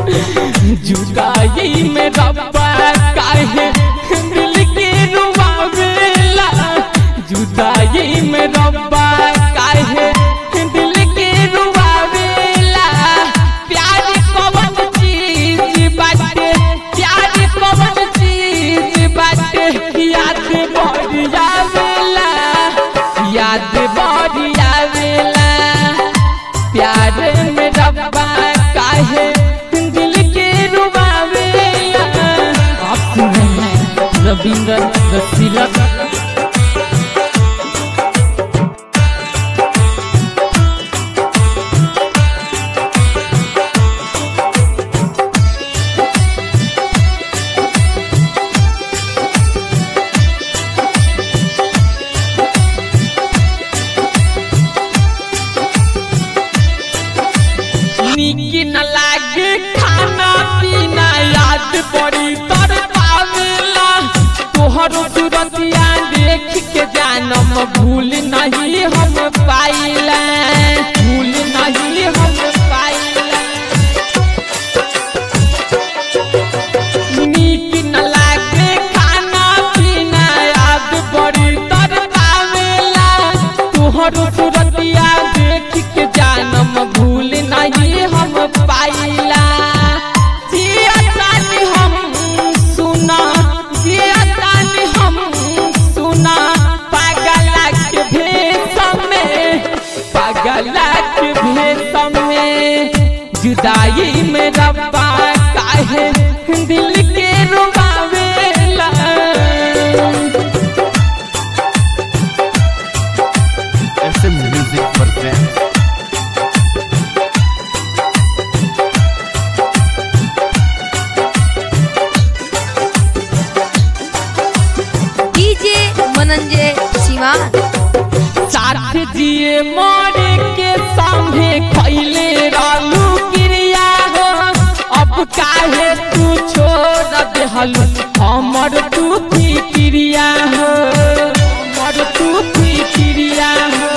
जुदाई में रब्बा काहे दिल के रुबावेला जुदाई में रब्बा काहे दिल के रुबावेला प्यार कवन चीज बाटे प्यार कवन चीज बाटे याद बड़ी आवेला याद बड़ी आवेला प्यार में रब्बा काहे दिल के रुबावेला आप सुन रहे हैं रविंद्र रसीला नीक न लागे खाना पीना याद बड़ी तर पावेला तोहर सूरतिया देख के जानम भूल नहीं हम पाइला भूल नहीं हम पाइला नीक न लागे खाना पीना याद बड़ी तर पावेला तोहर सूरतिया देख के जानम भूल नहीं हम पाइला जिया तानी हम सुना जिया तानी हम सुना पागला के भेष में पागला के भेष में जुदाई में रब्बा काहे दिल के रुबावेला SM Music presents DJ Mananjay Siwan साथ जिए मोरे के सामने खैले रहलू क्रिया हो अब काहे तू छोड़ देहलू हमर तू की क्रिया हो हमर तू की क्रिया हो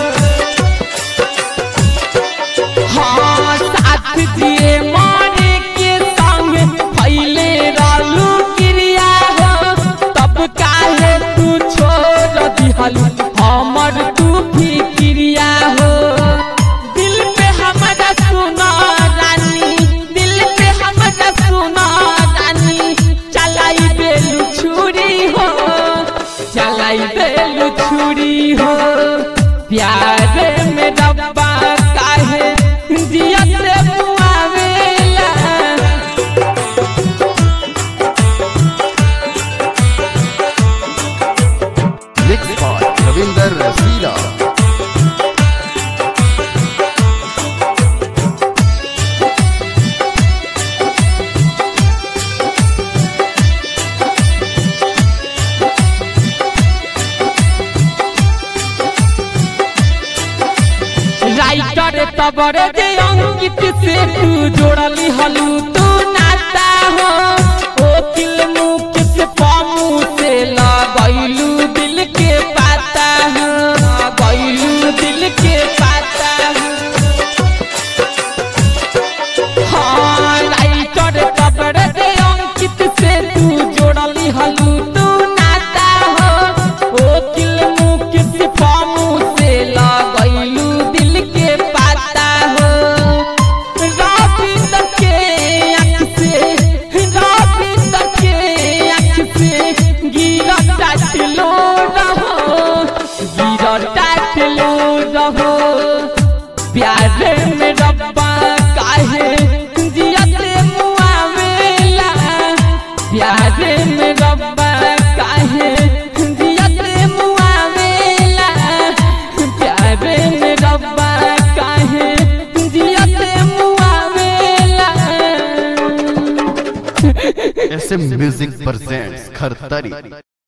हाँ साथ जिए मोरे के संग खैले रहलू क्रिया हो तब काहे तू छोड़ दिहलू हमर तू भी क्रिया हो दिल पे हमरा सुना रानी दिल पे हमरा सुना रानी चलाई बेलू छुरी हो चलाई बेलू छुरी हो प्यार में रब्बा काहे जियत मुआवेला mixed by Ravinder Rasila. Writer तबर जे अंकित से तू जोड़ली हलू तू नाता हो ओ किल मुख से पामू से लगैलू दिल के पाता हो लगैलू दिल के पाता हो हाँ राइटर तबर जे अंकित से तू जोड़ली हलू तू नाता हो ओ किल मुख से पामू से लगैलू दिल के पाता हो रविंद्र के आँख से रविंद्र के आँख से गिरा टाटलो रहो गिरा टाटलो रहो प्यार में रब्बा काहे जियत मुआवेला प्यार में रब्बा काहे जियत मुआवेला प्यार में रब्बा काहे जियत मुआवेला SM Music presents Khartari.